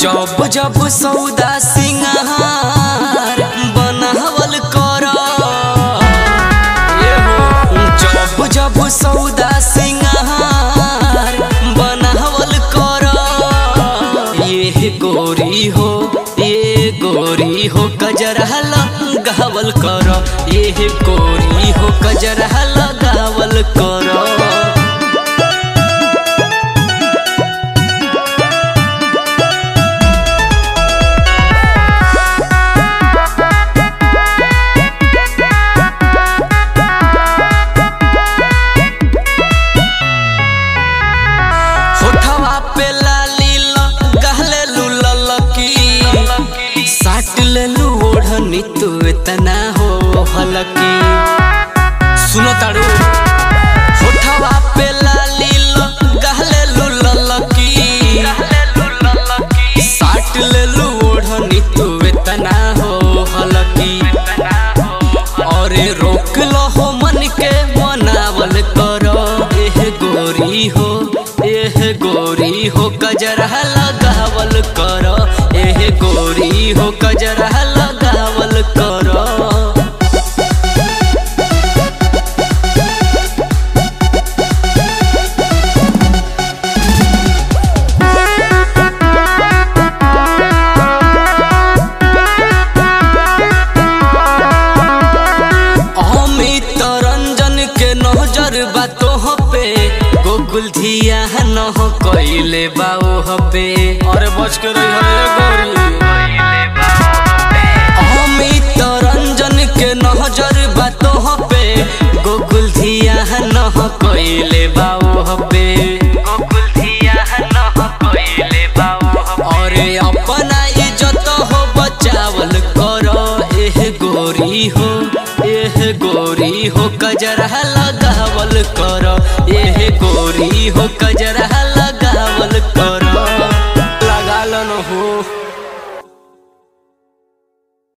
जब जब सौदा सिंगार बनावल कर जब जब सौदा सिंगार बनावल कर ये गोरी हो ये गोरी हो कजरा लगावल कर ये गोरी हो कजरा लगावल कर होठवा पे लाली गहले लुलकी साट लेलू ओढ़नी तू इतना हो हलकी सुनो ताड़ू होठवा पे लाली गहले लुलकी साट लेलू ओढ़नी तू इतना हो हलकी अरे रोक लो हो मन के मनावल करो एह गोरी हो एह गोरी हो कजरा लगावल करो एह गोरी हो कजरा लगावल करो अमित रंजन के नजर बा तोह पे गोकुल धिया न हो कइले बा ओह पे अरे बच के रही है गोरी अमित रंजन के नजर बा तोह पे गोकुल धिया न हो कइले बा ओह पे गोकुल धिया न हो कइले बा ओह अरे अपना इज्जत हो बचावल करो एह गोरी हो एह गोरी हो कजरा लगावल करो एह गोरी हो कजरा